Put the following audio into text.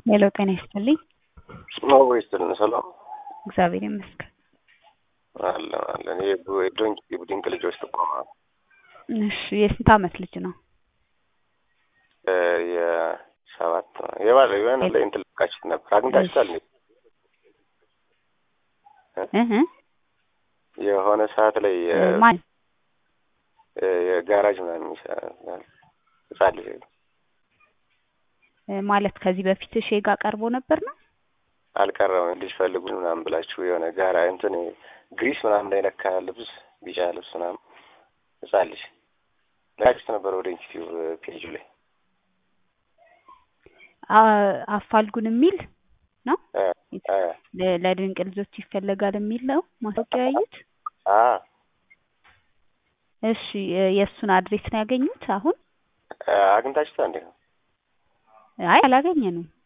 ሄሎ ጤና ይስጥልኝ። አዎ ይስጥልን። ሰላም እግዚአብሔር ይመስገን። አለን አለን። ይሄ ዶንኪ ድንቅ ልጆች ተቋማ እሺ የስንት አመት ልጅ ነው? የሰባት የባለ የሆነ ላይ እንትን ልካችሁት ነበር አግኝታችኋል? እህ የሆነ ሰዓት ላይ ማን የጋራጅ ምናምን ይሰራል ህጻን ልጅ ማለት ከዚህ በፊት እሺ ጋር ቀርቦ ነበር ነው? አልቀረም ልጅ ፈልጉ ምናምን ብላችሁ የሆነ ጋራ እንትን ግሪስ ምናምን ላይ ነካ ልብስ ቢጫ ልብስ ምናምን ህጻን ልጅ ለካችሁት ነበር ወደ ኢንስቲትዩት ፔጁ ላይ አፋልጉን የሚል ነው ለድንቅ ልጆች ይፈለጋል የሚል ነው ማስታወቂያ ያዩት። እሺ የእሱን አድሬስ ነው ያገኙት አሁን? አግኝታችሁታ እንዴ? አይ አላገኘንም።